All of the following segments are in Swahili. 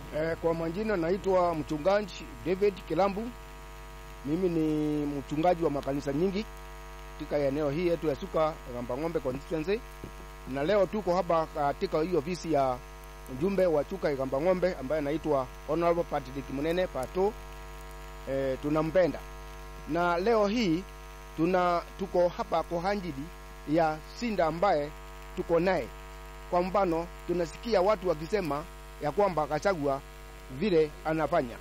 Eh, kwa majina naitwa mchungaji David Kilambu. Mimi ni mchungaji wa makanisa nyingi katika eneo hii yetu ya Suka Gamba Ng'ombe constituency, na leo tuko hapa katika hii ofisi ya mjumbe wa Chuka Gamba Ng'ombe ambaye anaitwa Honorable Patrick Munene Pato. Eh, tunampenda na leo hii tuna tuko hapa kwa ajili ya Sinda ambaye tuko naye. Kwa mfano, tunasikia watu wakisema ya kwamba Gachagua vile anafanya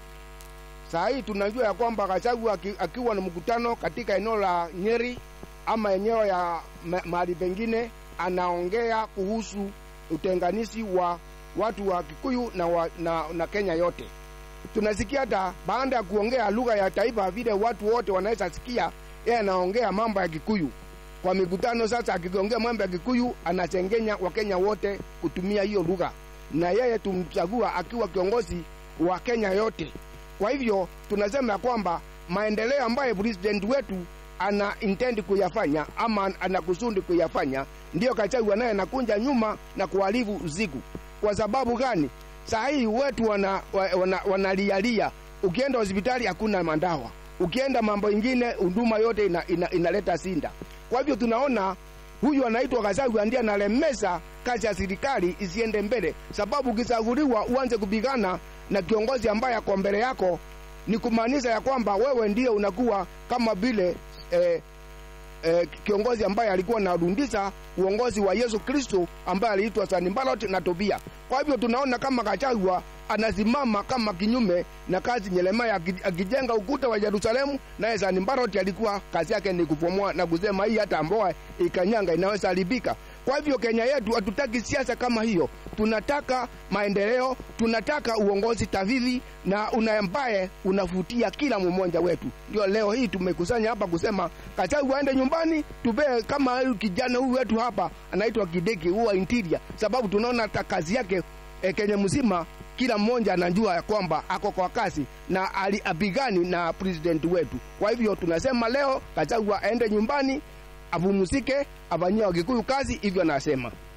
saa hii. Tunajua ya kwamba Gachagua aki, akiwa na mkutano katika eneo la Nyeri ama eneo ya mahali pengine, anaongea kuhusu utenganishi wa watu wa Kikuyu na, wa, na, na Kenya yote. Tunasikia hata baada ya kuongea lugha ya taifa vile watu wote wanaweza sikia, yeye anaongea mambo ya Kikuyu kwa mikutano. Sasa akiongea mambo ya Kikuyu anachengenya Wakenya wote kutumia hiyo lugha na yeye tumchagua akiwa kiongozi wa Kenya yote. Kwa hivyo tunasema ya kwamba maendeleo ambayo president wetu ana intend kuyafanya ama ana kusudi kuyafanya, ndiyo Gachagua naye anakunja nyuma na kuharibu usiku. Kwa sababu gani? Saa hii wetu wanalialia, wana, wana ukienda hospitali hakuna mandawa, ukienda mambo ingine huduma yote ina, ina, inaleta sinda. Kwa hivyo tunaona huyu anaitwa Gachagua ndiye analemesa kazi ya serikali isiende mbele, sababu ukichaguliwa uanze kupigana na kiongozi ambaye ako mbele yako, ni kumaanisha ya kwamba wewe ndiye unakuwa kama vile eh, eh, kiongozi ambaye alikuwa anarudisha uongozi wa Yesu Kristo ambaye aliitwa Sanballat na Tobia. Kwa hivyo tunaona kama Gachagua anasimama kama kinyume na kazi Yeremia akijenga ukuta wa Yerusalemu, naye Sanballat alikuwa kazi yake ni kufomoa na kusema hii hata mboa ikanyanga inaweza haribika. Kwa hivyo Kenya yetu hatutaki siasa kama hiyo, tunataka maendeleo, tunataka uongozi tavivi na una ambaye unavutia kila mmoja wetu. Ndio leo hii tumekusanya hapa kusema Gachagua aende nyumbani, tupee kama huyu kijana huyu wetu hapa anaitwa Kideki huwa interior, sababu tunaona hata kazi yake e, Kenya mzima kila mmoja anajua ya kwamba ako kwa kasi na apigani na president wetu. Kwa hivyo tunasema leo Gachagua aende nyumbani, apumzike, afanyie Wakikuyu kazi, hivyo anasema.